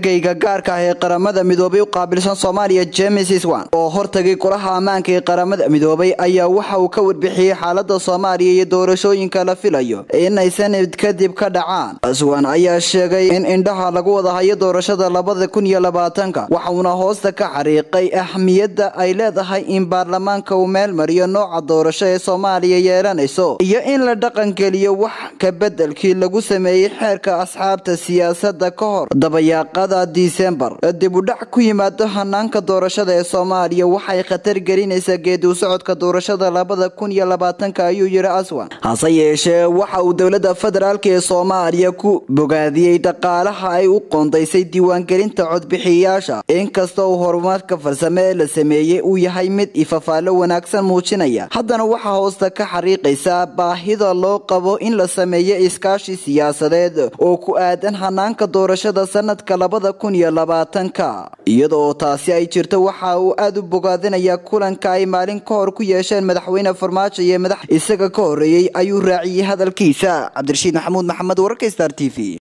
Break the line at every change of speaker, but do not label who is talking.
geyga gaarka ah ee qaramada midoobay u qaabilsan soomaaliya james iswan oo hortagay golaha ammaanka ee qaramada midoobay ayaa waxa uu ka warbixiyey xaalada soomaaliya iyo doorashooyinka la filayo inay sanad kadib ka dhacaan iswan ayaa sheegay in indhaha lagu wada hayo doorashada labada kun iyo labaatanka waxauna hoosta ka xariiqay ahmiyadda ay leedahay in baarlamaanka uu meel mariyo nooca doorasho ee soomaaliya yeelanayso iyo in la dhaqangeliyo wax ka bedelkii lagu sameeyey xeerka asxaabta siyaasada ka hor dabayaaqada disembar dibudhac ku yimaado hanaanka doorashada ee soomaaliya waxay khatar gelinaysaa geedi socodka doorashada labada kun iyo labaatanka ayuu yiri aswan hase yeeshee waxa uu dowlada federaalk ee soomaaliya ku bogaadiyey dhaqaalaha ay u qoondaysay diiwaangelinta codbixiyayaasha inkasta uu horumarka farsame ee la sameeyey uu yahay mid ifafaalo wanaagsan muujinaya haddana waxaa hoosta ka xariiqaysaa baahida loo qabo in la sameeyo iskaashi siyaasadeed oo ku aadan hanaanka doorashada sanadka labada kun iyo labaatanka iyadoo taasi ay jirto waxa uu aada u bogaadinayaa kulanka ay maalin ka hor ku yeesheen madaxweyne farmaajo iyo madax isaga ka horeeyey ayuu raaciyey hadalkiisa cabdirashiid maxamuud maxamed wararka star t v